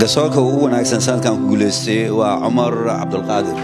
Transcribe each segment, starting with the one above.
garsoorka ugu wanaagsan sanadkan ku guulaystay waa cumar cabdulqaadir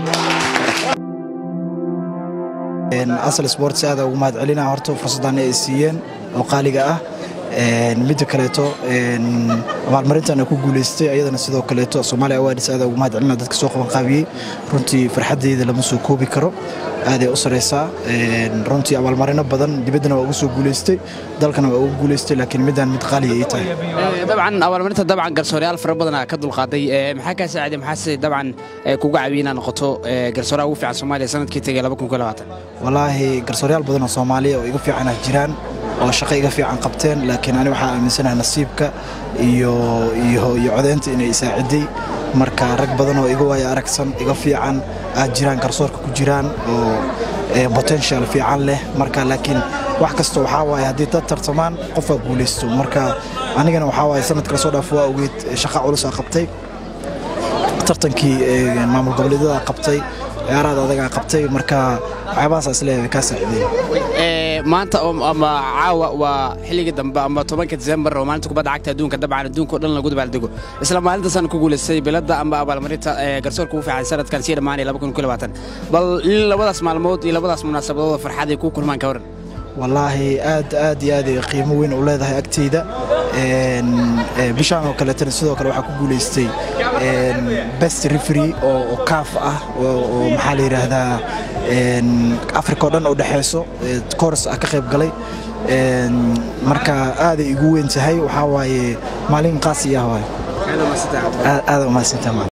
asal sports aada ugu mahad celina horta fursaddan ay siiyeen oo qaaliga ah midda kaleeto abaalmarintan ku guulaystay ayadana sidoo kaleeto soomaaliya awaadis aada ugu mahad celina dadka soo qaban qaabiyey runtii farxaddeyda lama soo koobi karo aaday u saraysaa runtii abaalmarino badan dibaddana waa ugu soo guulaystay dalkana waa ugu guulaystay laakiin middan mid qaaliya ii tahay dabcan abaalmarinta dabcan garsooreyaal fara badana ka dulqaaday maxaa kaa saaciday maxaase dabcan kuga caawiyey inaad noqoto garsooraha ugu fiican soomaaliya sanadkii tegay walaahi garsooreyaal badan oo soomaaliya oo iga fiicanah jiraan oo shaqo iga fiican qabteen laakiin ani waxaa aaminsanaha nasiibka iyo iyo iyo codeynta inay isaaciday marka rag badan oo iga waaya aragsan iga fiican aad jiraan garsoorka ku jiraan oo potential fiican leh marka laakiin wax kasta waxaa waaye haddii dad tartamaan qofaa guulaysto marka anigana waxaa waaye sanadka lasoo dhaaf waa ogeed shaqa culus aa qabtay tartankii maamul goboleedyada qabtay ciyaaraad adagaa qabtay marka waxyaabahaas isleeyahay kaa saacideyn maanta ama caawa waa xilligii dambe ama tobanka disembar oo maalinta kubadda cagta adduunka dabcan adduunka o dhan lagu dabaaldego isla maalintaasaan ku guulaystay biladda ama abaalmarinta garsoorka ugu fiican sanadkan sii dhammaanaya bal labadaas maalmood iyo labadaas munaasabadood farxaday kuu kulmaan ka waran wallaahi aad aad iyo aad ay qiimo weyn u leedahay agteyda bishaan oo kaleetana sidoo kale waxaa ku guulaystay best refery oo kaaf ah oo maxaa la yidhaahdaa africa oo dhan oo dhexeyso kors ah ka qayb galay marka aaday igu weyn tahay waxaa waaye maalin qaasi ah waay aada umahadsantaha